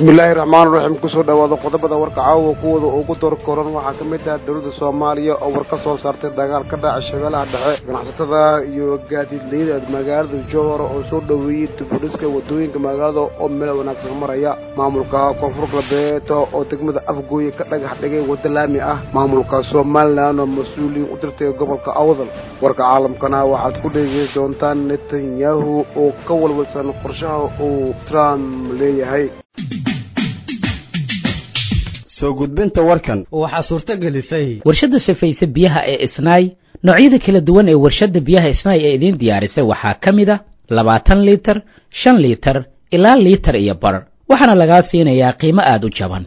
bismillaahi raxmaan raxiim kusoo dhawaada qodobada warka caawa kuwooda ugu door koran waxaa ka mid ah dowladda soomaaliya oo war ka soo saartay dagaal ka dhaca shabeellaha dhexe ganacsatada iyo gaadiidleyda magaalada jowhar oo soo dhoweeyey dibudhiska wadooyinka magaalada oo meel wanaagsan maraya maamulka koonfur galbeed oo degmada afgooye ka dhagax dhigay waddo laami ah maamulka somalilan oo mas-uuliyiin u dirtay gobolka awdal warka caalamkana waxaad ku dhegeysan doontaan netanyahu oo ka walwalsan qorshaha uu trump leeyahay soo gudbinta warkan waxaa suurto gelisay warshadda sifaysa biyaha ee isnaay noocyada kala duwan ee warshadda biyaha isnaay ee idiin diyaarisay waxaa ka mid a labaatan liitar shan liitar ilaa liitar iyo bar waxaana lagaa siinayaa qiimo aada u jaban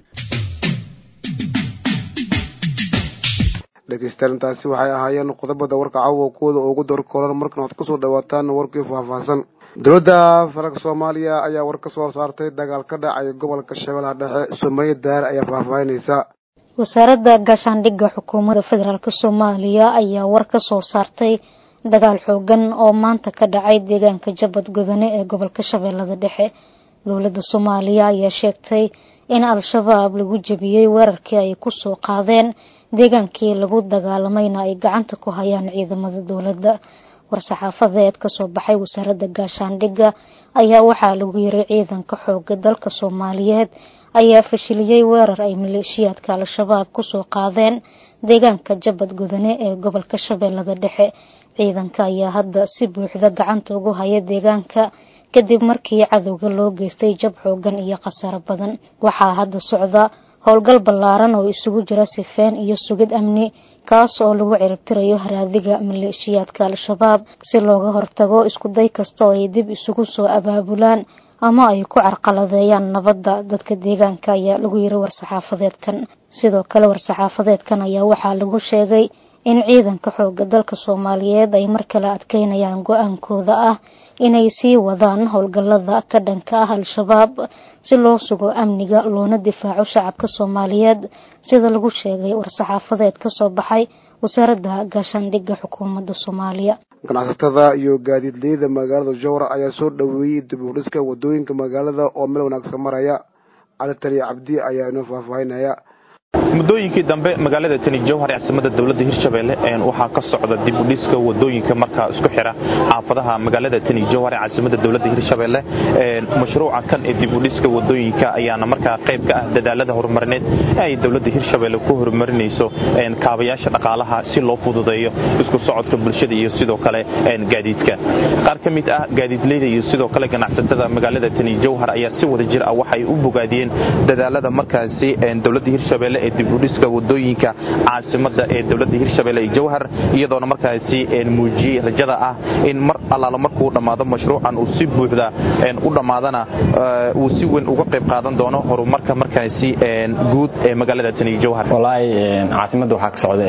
dhegeystayaantaasi waxay ahaayeen qodobada warka caawa kuwooda ugu door koran markan waad kusoo dhawaataan warkii faahfaahsan dowladda federaalk soomaaliya ayaa war ka soo saartay dagaal ka dhacay gobolka shabeellaha dhexe sumeeye daare ayaa faahfaahinaysa wasaaradda gaashaandhigga xukuumadda federaalk soomaaliya ayaa war ka soo saartay dagaal xoogan oo maanta ka dhacay deegaanka jabad gudane ee gobolka shabeellada dhexe dowladda soomaaliya ayaa sheegtay in al-shabaab lagu jebiyey weerarkii ay kusoo qaadeen deegaankii lagu dagaalamayna ay gacanta ku hayaan ciidamada dowladda war-saxaafadeed kasoo baxay wasaaradda gaashaandhigga ayaa waxaa lagu yiray ciidanka xooga dalka soomaaliyeed ayaa fashiliyey weerar ay maleeshiyaadka al-shabaab kusoo qaadeen deegaanka jabad gudane ee gobolka shabeellada dhexe ciidanka ayaa hadda si buuxda gacanta ugu haya deegaanka kadib markii cadowga loo geystay jab xoogan iyo khasaaro badan waxaa hadda socda howlgal ballaaran oo isugu jira sifeen iyo sugid amni kaas oo lagu ciribtirayo haraadiga maleeshiyaadka al-shabaab si looga hortago iskuday kasta oo ay dib isugu soo abaabulaan ama ay ku carqaladeeyaan nabadda dadka deegaanka ayaa lagu yiri war-saxaafadeedkan sidoo kale war-saxaafadeedkan ayaa waxaa lagu sheegay in ciidanka xooga dalka soomaaliyeed ay mar kale adkeynayaan go-aankooda ah inay sii wadaan howlgallada ka dhanka ah al-shabaab si loo sugo amniga loona difaaco shacabka soomaaliyeed sida lagu sheegay war-saxaafadeed ka soo baxay wasaaradda gaashaandhigga xukuumadda soomaaliya ganacsatada iyo gaadiidleyda magaalada jowhar ayaa soo dhoweeyey dib u dhiska wadooyinka magaalada oo meel wanaagsan maraya cali taliya cabdi ayaa inoo faahfaahinaya muddooyinkii dambe magaalada tani jowhar ee caasimada dowladda hirshabelle waxaa ka socda dib u dhiska wadooyinka markaa isku xira xaafadaha magaalada tani jowhar ee caasimada dowladda hirshabelle mashruuca kan ee dib u dhiska wadooyinka ayaana markaa qayb ka ah dadaalada horumarineed ee ay dowladda hirshabelle ku horumarinayso kaabayaasha dhaqaalaha si loo fududeeyo isku socodka bulshada iyo sidoo kale gaadiidka qaar ka mid ah gaadiidleyda iyo sidoo kale ganacsatada magaalada tani jowhar ayaa si wada jir ah waxay u bogaadiyeen dadaalada markaasi dowladda hirshabelle ee dibudhiska wadooyinka caasimada ee dowladda hirshabelle ee jowhar iyadoona markaasi muujiyey rajada ah in mar allaala markuu dhammaado mashruucan uu si buuxda u dhammaadana uu si weyn uga qayb qaadan doono horumarka markaasi guud ee magaalada tani jowhar wallaahi caasimadda waxaa ka socda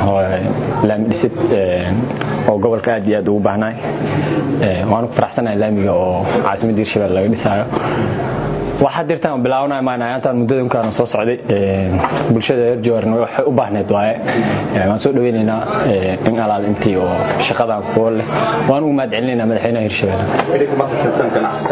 laami dhisid oo gobolka aad iyo aad ugu baahnaay waanu ku faraxsanahay laamiga oo caasimadda hirshabelle laga dhisaayo waxaad dirtaan bilaabanaya maanayaantaan muddada inkaana soo socday bulshada reer jowharna waxay u baahneed waaye waan soo dhaweynaynaa in alaal intii oo shaqadan kuwa leh waan ugu mahad celinaynaa madaxweynaha hirshabelle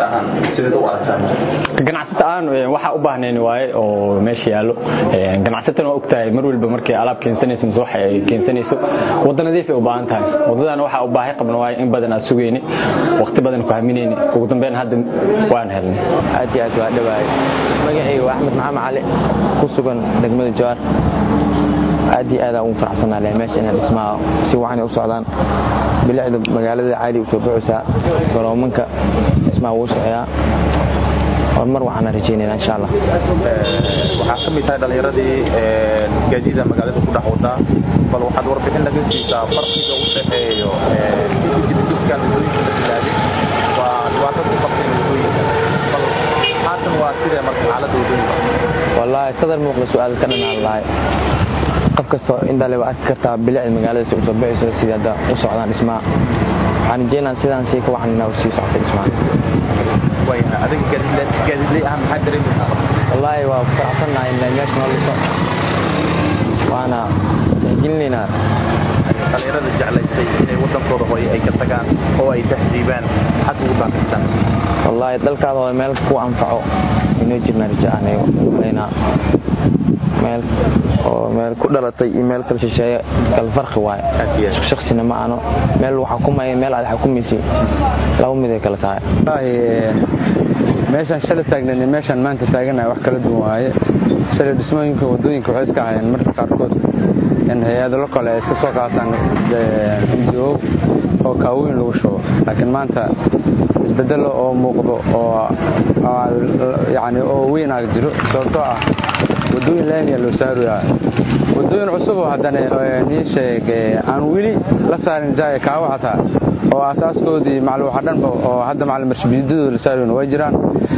ganacsata ahaan waxaa u baahnayn waaye oo meesha yaallo ganacsatana waa ogtahay mar walba markay alaab keensanayso mise waxa ay keensanayso wadda nadiif ay u baahan tahay waddadana waxaa u baahi qabna waaye in badan aad sugayni waqti badan ku haminayni ugu dambeyn hadda waan helnay aad iyo aad waa dhawaay magacayga waa axmed maxamed cali ku sugan degmada jowhar aad iyo aadaan ugu faraxsanaa leh meesha inay dhismaha si wacan u socdaan bilicda magaalada caali usoo baxaysaa garoomanka dhismaha wuu socdaa horumar waxaana rajaynayna insha allah waxaa ka mid tahay dhallinyaradii gaadiida magaalada ku dhex wadaa bal waxaad warbixin naga siisaa farqiga u dhexeeyo dibudhiskan wadooyinka la bilaabay waa dhibaato ku qabteen wadooyinka bal haatan waa sidee marka xaaladda wadooyinka wallaahi sadar muuqda su-aal ka dhanaan lahay qof kastoo indhale waa arki kartaa bilicda magaalada si usoo baxayso sidii hadda u socdaan dhismaha waxaan rajeynaa sidaan sii ka waxan inaa sii socota dhismaha adiga gaadiidley ahaan maxaa dareemaysaa wallaahi waa ku faraxsannahay in meesha noo dhiso waana tixgelinaynaa dhallinyarada jeclaystay inay waddankooda hooye ay ka tagaan oo ay tahdiibaan xag ugu baaqaysaan wallaahi dalkaada hooye meel ku anfaco inoo jirna raja anayo malaynaa meel oo meel ku dhalatay iyo meel kala shisheeye kala farqi waaye shaksina ma ano meel xakumaya meel aad xukumaysa laba mid ay kala tahay meeshaan shalay taagnan iyo meeshaan maanta taaganahay wax kala duwan waaye shalay dhismooyinka wadooyinka waxay iska hayeen marka qaarkood in hay-adalo kale ay iska soo qaataan ngo oo kaawooyin lagu shubo laakiin maanta isbedelo oo muuqdo oo yani oo weyn ag jiro sababtoo ah wadooyin laamiya loo saaraya wadooyin cusub oo haddana nii sheeg aan weli la saarin jaaya kaawo xataa oo aasaaskoodii macluuxa dhanba oo hadda macalin marshabiidadooda la saarayn way jiraan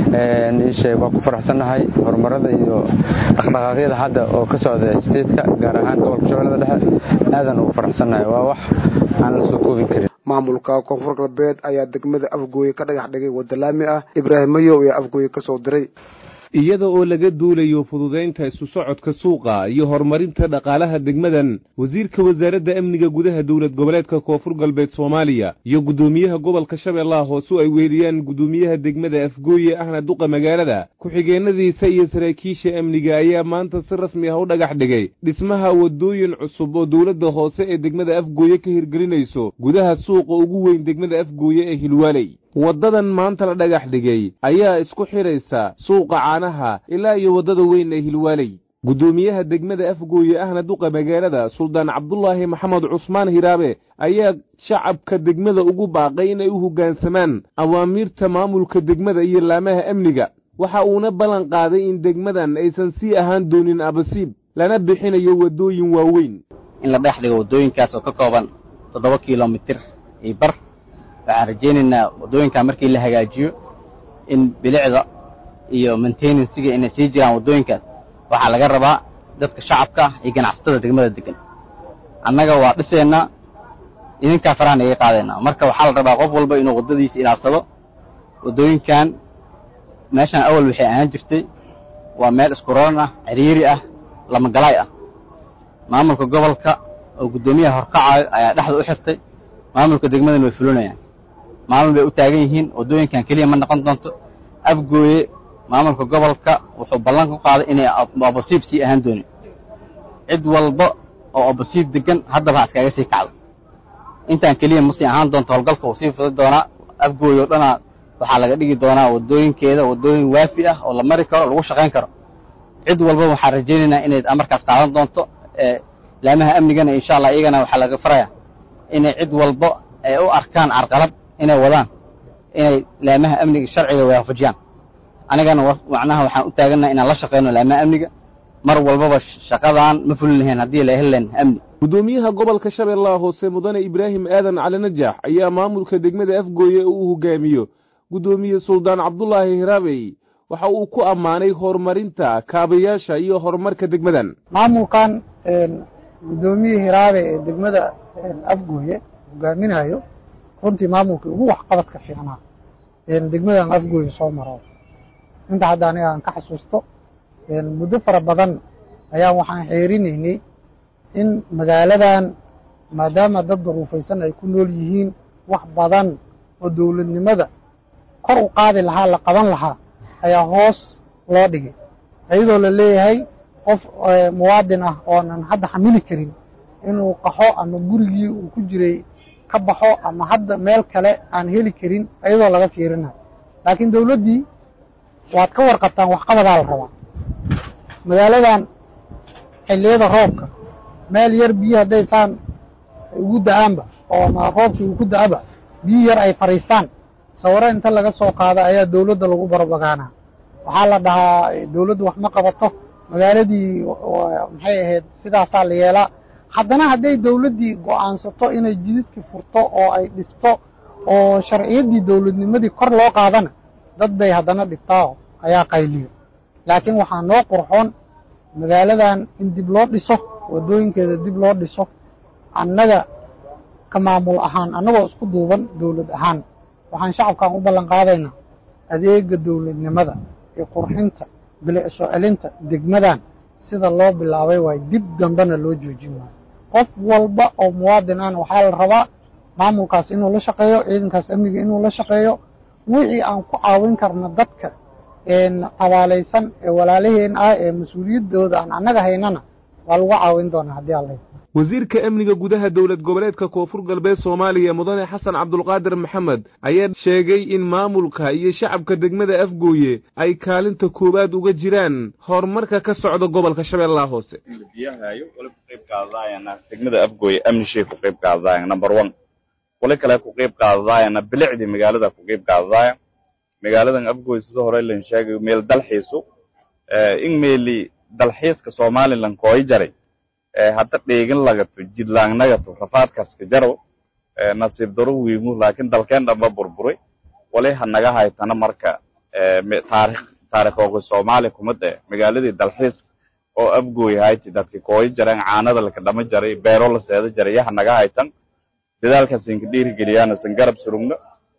nii sheeg waa ku faraxsannahay horumarada iyo dhaqdhaqaaqyada hadda oo ka socda statetka gaar ahaan gobolka shabeellada dhexe aadan ugu faraxsannahay waa wax aan la soo koobin karin maamulka koonfur galbeed ayaa degmada afgooye ka dhagax dhigay wadda laami ah ibraahim mayow ayaa afgooye ka soo diray iyada oo laga duulayo fududaynta isu socodka suuqa iyo horumarinta dhaqaalaha degmadan wasiirka wasaaradda amniga gudaha dowlad goboleedka koonfur galbeed soomaaliya iyo guddoomiyaha gobolka shabeellaha hoose ay weeliyaan guddoomiyaha degmada afgooye ahna duqa magaalada ku-xigeenadiisa iyo saraakiisha amniga ayaa maanta si rasmi ah u dhagax dhigay dhismaha waddooyin cusub oo dowladda hoose ee degmada afgooye ka hirgelinayso gudaha suuqa ugu weyn degmada afgooye ee hilwaaley waddadan maanta la dhagax dhigay ayaa isku xidhaysa suuqa caanaha ilaa iyo waddada weyn ee hilwaaley guddoomiyaha degmada afgooye ahna duqa magaalada suldaan cabdulaahi maxamed cusmaan hiraabe ayaa shacabka degmada ugu baaqay inay u hoggaansamaan awaamiirta maamulka degmada iyo laamaha amniga waxa uuna ballan qaaday in degmadan aysan sii ahaan doonin abasiib lana bixinayo waddooyin waaweyn in la dhex dhigo waddooyinkaas oo ka kooban toddoba kilomitir iyo bar waxaan rajaynaynaa waddooyinkaa markii la hagaajiyo in bilicda iyo maintenansiga inay sii jiraan waddooyinkaas waxaa laga rabaa dadka shacabka iyo ganacsatada degmada degan annaga waa dhisaynaa idinkaa farahan iga qaadaynaa marka waxaa la rabaa qof walba inuu waddadiisa ilaalsado waddooyinkan meeshaan awal waxay ahaan jirtay waa meel isku raran ah ciriiri ah lamagalaay ah maamulka gobolka oo guddoomiyaha horkacaayo ayaa dhexda u xirtay maamulka degmadan way fulinayaan maalin bay u taagan yihiin waddooyinkan keliya ma noqon doonto afgooye maamulka gobolka wuxuu ballan ku qaaday inay abasiib sii ahaan doonin cid walba oo abasiib degan haddaba ha iskaga sii kacdo intaan keliya ma sii ahaan doonto howlgalka wuu sii fudi doonaa afgooye oo dhanaa waxaa laga dhigi doonaa waddooyinkeeda waddooyin waafi ah oo la mari karo lagu shaqayn karo cid walba waxaan rajaynaynaa inay amarkaas qaadan doonto laamaha amnigana insha allah iyagana waxaa laga faraya inay cid walba ay u arkaan carqalad inay wadaan inay laamaha amniga sharciga waafajiyaan anigana macnaha waxaan u taagannaha inaan la shaqayno laamaha amniga mar walbaba shaqadaan ma fulin lahayn haddii la heli lahayn amni guddoomiyaha gobolka shabeellaha hoose mudane ibraahim aadan cali najaax ayaa maamulka degmada afgooye uu hogaamiyo guddoomiye suldaan cabdulaahi hiraabey waxa uu ku ammaanay horumarinta kaabayaasha iyo horumarka degmadan maamulkan guddoomiye hiraabe ee degmada afgooye hogaaminayo runtii maamulkii ugu waxqabadka fiicnaa degmadan afgooye soo maro inta hadda aniga aan ka xasuusto muddo fara badan ayaan waxaan xeerinaynay in magaaladan maadaama dad daruufaysan ay ku nool yihiin wax badan oo dowladnimada kor u qaadi lahaa la qaban lahaa ayaa hoos loo dhigay iyadoo la leeyahay qof muwaadin ah oonan hadda xamili karin inuu qaxo ama gurigii uu ku jiray ka baxo ama hadda meel kale aan heli karin iyadoo laga fiirinayo laakiin dowladdii waad ka warqabtaan waxqabadaa la rabaa magaaladan xilliyada roobka meel yar biyo hadday saan ugu da-aanba oo ama roobkii uu ku da-aba biyo yar ay fadhiistaan sawiro inta laga soo qaada ayaa dowladda lagu barbagaanaa waxaa la dhahaa dowladdu wax ma qabato magaaladii maxay ahayd sidaasaa la yeelaa haddana hadday dowladdii go'aansato inay jididkii furto oo ay dhisto oo sharciyaddii dowladnimadii kor loo qaadana dad bay haddana dhigtaa ayaa qayliyo laakiin waxaa noo qurxoon magaaladan in dib loo dhiso waddooyinkeeda dib loo dhiso annaga ka maamul ahaan annagoo isku duuban dowlad ahaan waxaan shacabkan u ballan qaadaynaa adeega dowladnimada iyo qurxinta bilic soo celinta degmadan sida loo bilaabay waay dib dambena loo joojin waayo qof walba oo muwaadin ahna waxaa la rabaa maamulkaas inuu la shaqeeyo ciidankaas amniga inuu la shaqeeyo wixii aan ku caawin karna dadka abaalaysan ee walaalaheen ah ee mas-uuliyaddooda aan annaga haynana waa lagu caawin doonaa haddii alla wasiirka amniga gudaha dowlad goboleedka koonfur galbeed soomaaliya mudane xasan cabdulqaadir maxamed ayaa sheegay in maamulka iyo shacabka degmada afgooye ay kaalinta koowaad uga jiraan horumarka ka socda gobolka shabeellaha hoose degmada afgooye amnishay ku qayb qaadadayan number one wali kale ku qayb qaadadaayana bilicdii magaalada ku qayb qaadadaaya magaaladan afgooye sida hore lan sheegay meel dalxiisu in meeli dalxiiska somalilan kooy jaray hadda dheegin lagato jidlaangnagato rafaadkaska jaro nasiib daro wiimu laakiin dalkeen dhanba burburay wali hanaga haytana marka taarikh taarikhooga soomaali kumid eh magaaladii dalxiis oo afgooy hayti dadki kooy jareen caanada laka dhama jaray beero la seeda jaray ya hanaga haytan dadaalkaas inka dhiirigeliyaan isan garab surugno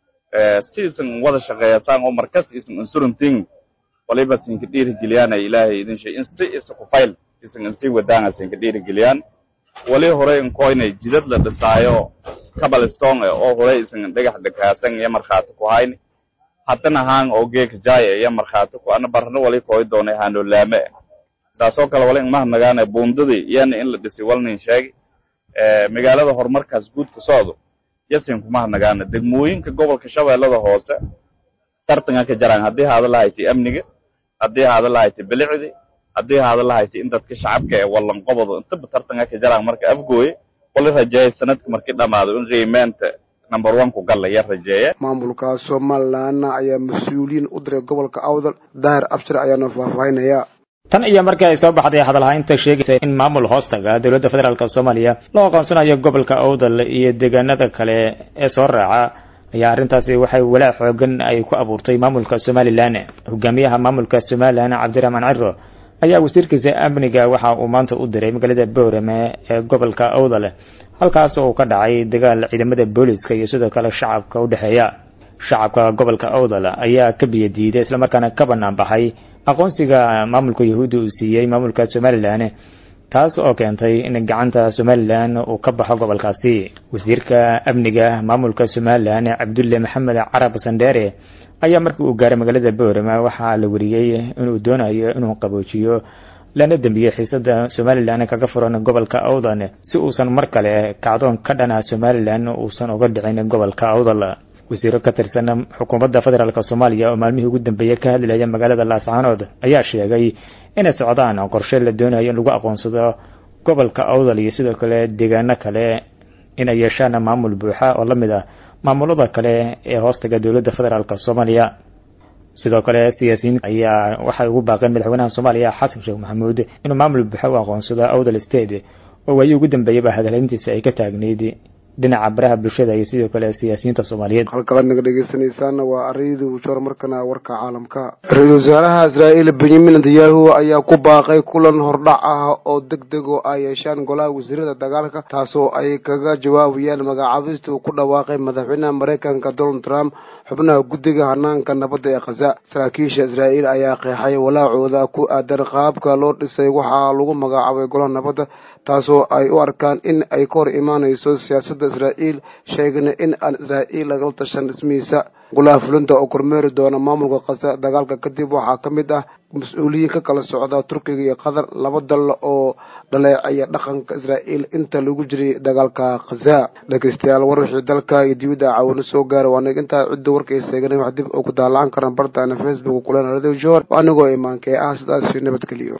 si isan wada shaqeeyasaan oo markas isan insurunting waliba sinka dhiirigeliyaan ay ilaahay idin shay in si isa ku fayl isan in sii wadaan isanka dhiirigeliyaan wali hore in koynay jidad la dhisaayo cabaliston oo hore isan dhagax dhakaasan iyo markhaati ku hayni haddana haan oo geeka jaaya iyo markhaati ku ana barno wali kooy doonay haano laame saasoo kale wali ingmahanagaana buundadii iyana in la dhisi walnin sheegi magaalada horumarkaas guud ku socdo yasin kumahadnagaana degmooyinka gobolka shabeellada hoose tartanka ka jaraan haddii haada lahayti amniga haddii haada lahayti bilicdi haddii haada lahayti in dadka shacabka ee wallanqobado intaba tartanka ka jaraan marka afgooye wali rajeeya sanadka markii dhamaado in qiimeenta number one ku galla ya rajeeya maamulka somalilan ayaa mas-uuliyiin u diray gobolka awdal daahir abshir ayaana faahfaahinaya tan iyo markii ay soo baxday hadalhaynta sheegaysa in maamul hoostaga dowladda federaalk soomaaliya loo aqoonsanayo gobolka awdal iyo deegaanada kale ee soo raaca ayaa arrintaasi waxay walaac xoogan ay ku abuurtay maamulka somalilan hogaamiyaha maamulka somalilan cabdiraxmaan ciro ayaa wasiirkiisa amniga waxa uu maanta u diray magaalada boorame ee gobolka awdal halkaas oo ka dhacay dagaal ciidamada booliska iyo sidoo kale shacabka u dhexeeya shacabka gobolka awdal ayaa ka biyo diiday islamarkaana ka bannaan baxay aqoonsiga maamulka yahuudda uu siiyey maamulka somalilan taas oo keentay in gacanta somalilan uu ka baxo gobolkaasi wasiirka amniga maamulka somalilan cabdulle maxamed carab sandheere ayaa markii uu gaaray magaalada boorama waxaa la wariyey inuu doonayo inuu qaboojiyo lana dembiyo xiisada somalilan kaga furan gobolka awdal si uusan mar kale kacdoon ka dhana somalilan uusan uga dhicin gobolka awdal wasiiro ka tirsan xukuumadda federaalk soomaaliya oo maalmihii ugu dambeeyey ka hadlaya magaalada laascaanood ayaa sheegay inay socdaan qorshe la doonayo in lagu aqoonsado gobolka awdal iyo sidoo kale deegaano kale inay yeeshaan maamul buuxa oo la mid ah maamulada kale ee hoostaga dowladda federaalk soomaaliya sidoo kale siyaasiyiin ayaa waxay ugu baaqeen madaxweynaha soomaaliya xasan sheekh maxamuud inuu maamul buuxa u aqoonsado awdal state oo waayii ugu dambeeyaba hadalhayntiisa ay ka taagneyd dhinaca baraha bulshada iyo sidoo kale siyaasiyiinta soomaaliyeed halkalaad naga dhegeysanaysaana waa ariyadii ujoor markana warka caalamka ra-iisul wasaaraha israa'iil benyamin netanyahu ayaa ku baaqay kulan hordhac ah oo deg deg oo ay yeeshaan golaha wasiirada dagaalka taasoo ay kaga jawaabayaan magacaabista uu ku dhawaaqay madaxweynaha maraykanka donald trump xubnaha guddiga hanaanka nabadda ee khaza saraakiisha israa'iil ayaa qeexay walaacooda ku aadan qaabka loo dhisay waxaa lagu magacaabay golaha nabadda taasoo ay u arkaan in ay ka hor imaanayso siyaasadda israa'iil sheegana in aan israa'iil lagala tashan dhismihiisa golaha fulinta oo kormeeri doona maamulka khaza dagaalka kadib waxaa ka mid ah mas-uuliyiin ka kala socda turkiga iyo qatar laba dal oo dhaleecaya dhaqanka israa'iil inta lagu jiray dagaalka khaza dhegeystayaal war wixii dalka iyo dibadda caawino soo gaara waa nig intaa cidda warkay seeganay wax dib oo ku daallacan karna bartaana facebook kulen radio jor anigoo imaankee ah sidaas nabadgeliyo